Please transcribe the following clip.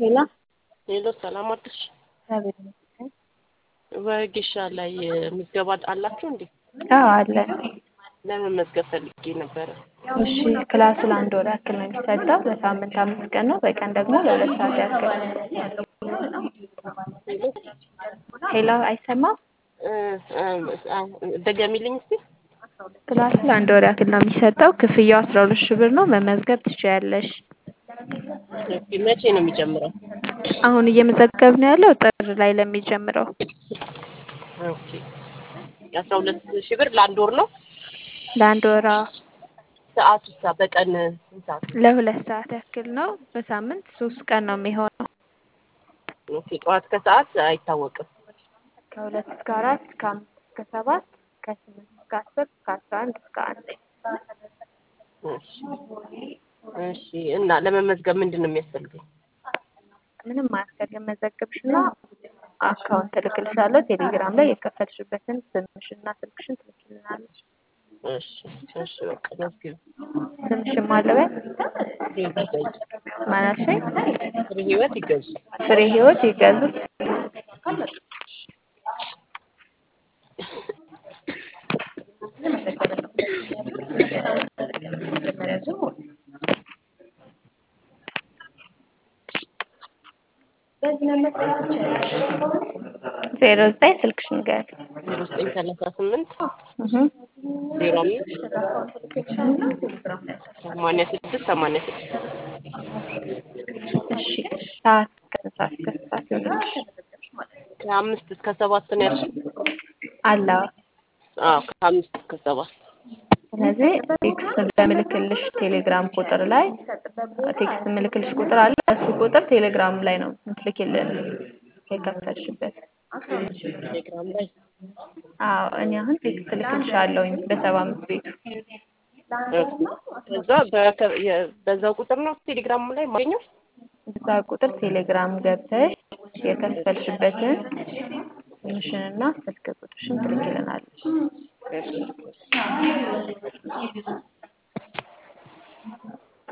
ሄሎ ሄሎ ሰላም አደርሽ? እግዚአብሔር ይመስገን። በጊሻ ላይ ምዝገባ አላችሁ እንዴ? አዎ አለን። ለመመዝገብ ፈልጌ ነበረ። እሺ ክላሱ ለአንድ ወር ያክል ነው የሚሰጠው። በሳምንት አምስት ቀን ነው። በቀን ደግሞ ለሁለት ሰዓት ያክል። ሄሎ አይሰማም? ደገሚልኝ እስቲ። ክላሱ ለአንድ ወር ያክል ነው የሚሰጠው። ክፍያው አስራ ሁለት ሺህ ብር ነው። መመዝገብ ትችያለሽ። ኦኬ፣ መቼ ነው የሚጀምረው? አሁን እየመዘገብን ያለው ጥር ላይ ለሚጀምረው ኦኬ፣ የአስራ ሁለት ሺህ ብር ለአንድ ወር ነው። ለአንድ ወራ ሰዓቱ ሳ በቀን ስንት ሰዓት ነው? ለሁለት ሰዓት ያክል ነው። በሳምንት ሶስት ቀን ነው የሚሆነው። ኦኬ፣ ጠዋት ከሰዓት አይታወቅም። ከሁለት እስከ አራት ከአምስት እስከ ሰባት ከስምንት እስከ አስር ከአስራ አንድ እስከ አንድ እሺ፣ እሺ። እና ለመመዝገብ ምንድን ነው የሚያስፈልገኝ? ምንም አያስፈልግም። መዘገብሽና አካውንት እልክልሻለሁ። ቴሌግራም ላይ የከፈልሽበትን ስምሽና ስልክሽን ትልክልናለሽ። እሺ፣ እሺ። በቃ መዝግብ። ስምሽን ማለበት ይገዙ። ማናልሽኝ? ፍሬ ህይወት ይገዙ። ፍሬ ህይወት ይገዙ። ዜሮ ዘጠኝ ስልክሽን ንገሪ። ዜሮ ዘጠኝ ሰላሳ ስምንት እህ ዜሮ አምስት ሰማንያ ስድስት ሰማንያ ስድስት እሺ ሰዓት ከሰዓት ከሰዓት ይሆንልሽ ከአምስት እስከ ሰባት ነው ያልሽኝ? አለ አዎ ከአምስት እስከ ሰባት ስለዚህ ቴክስት በምልክልሽ ቴሌግራም ቁጥር ላይ ቴክስት ምልክልሽ ቁጥር አለ። እሱ ቁጥር ቴሌግራም ላይ ነው የምትልኪልን የከፈልሽበት። ቴሌግራም ላይ አዎ እኔ አሁን ቴክስት ልክልሻለሁኝ በሰባ አምስት ቤቱ ከዛ በከ- የ- በዛው ቁጥር ነው ቴሌግራም ላይ ማገኘው። እዛ ቁጥር ቴሌግራም ገብተሽ የከፈልሽበትን ስምሽንና ስልክ ቁጥርሽን ትልኪልናለሽ። እሺ